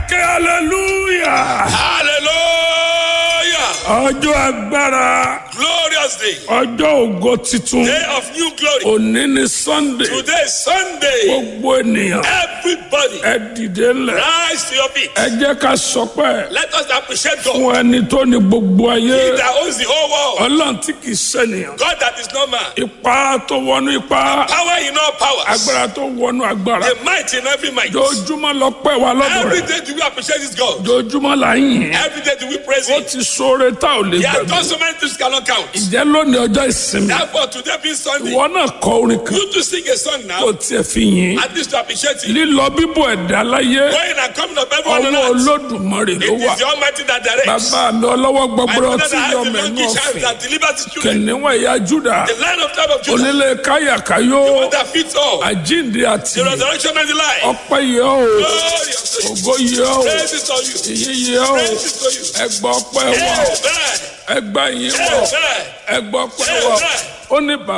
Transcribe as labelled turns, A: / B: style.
A: ẹ̀kẹ́ hallelujah
B: Hallelujah.
A: ọjọ́ agbára
B: Glorious day.
A: ọjọ́ ògo titun
B: Day of new glory.
A: òní ni sunday
B: Today is Sunday.
A: gbogbo ènìyàn
B: Everybody
A: ẹ dìde ńlẹ̀
B: rise to your feet.
A: ẹ jẹ́ ká sọpẹ́
B: Let us appreciate God.
A: fún ẹni tó ní gbogbo ayé
B: He that owns the whole world.
A: ọlọ́run tí kì í ṣènìyàn
B: God that is not man.
A: ipá tó wọnú ipá
B: Power in all powers.
A: agbára tó wọnú agbára
B: The might in every might.
A: jojúmọ́ lọ pẹ́ wa lọ́dọ̀
B: Every
A: rẹ̀
B: day do we appreciate this God.
A: jojúmọ́ là ń yìn
B: Every day do we praise
A: ó
B: Him.
A: ti sóore tá ò lè
B: He has
A: gbàgbé
B: done so many things cannot count.
A: ìjẹ́ lónìí ọjọ́ ìsinmi
B: Therefore, today being Sunday,
A: ìwọ náà kọ orin kan
B: you to sing a song
A: kó
B: now.
A: tiẹ̀ fi yìn
B: At least to appreciate Him.
A: lílọ bíbọ̀ ẹ̀dá láyé
B: Going and coming of everyone on
A: ọwọ́
B: earth.
A: olódùmarè ló
B: It
A: wà
B: is the Almighty that directs.
A: bàbá mi ọlọ́wọ́
B: My
A: gbọgbọrọ
B: father
A: tí
B: that
A: yọ
B: has the
A: mẹ́nu
B: donkey child
A: ọ̀fìn
B: that delivers his children.
A: kìnìún ẹ̀yà júdà
B: The lion of tribe of Judah.
A: onílé káyàkáyó
B: One that fits all.
A: àjíǹde àti
B: The resurrection and the life.
A: ọpẹ́ yẹ ọ́
B: Glory unto you.
A: ògo yẹ ọ́
B: Praise is on you.
A: ìyìn yẹ ọ́
B: Praise is on you.
A: ẹgbọ́ ọpẹ́ wà
B: Amen.
A: ẹgbà yín wọ̀
B: Amen.
A: ẹgbọ́ ọpẹ́ wà ó ní bàbá.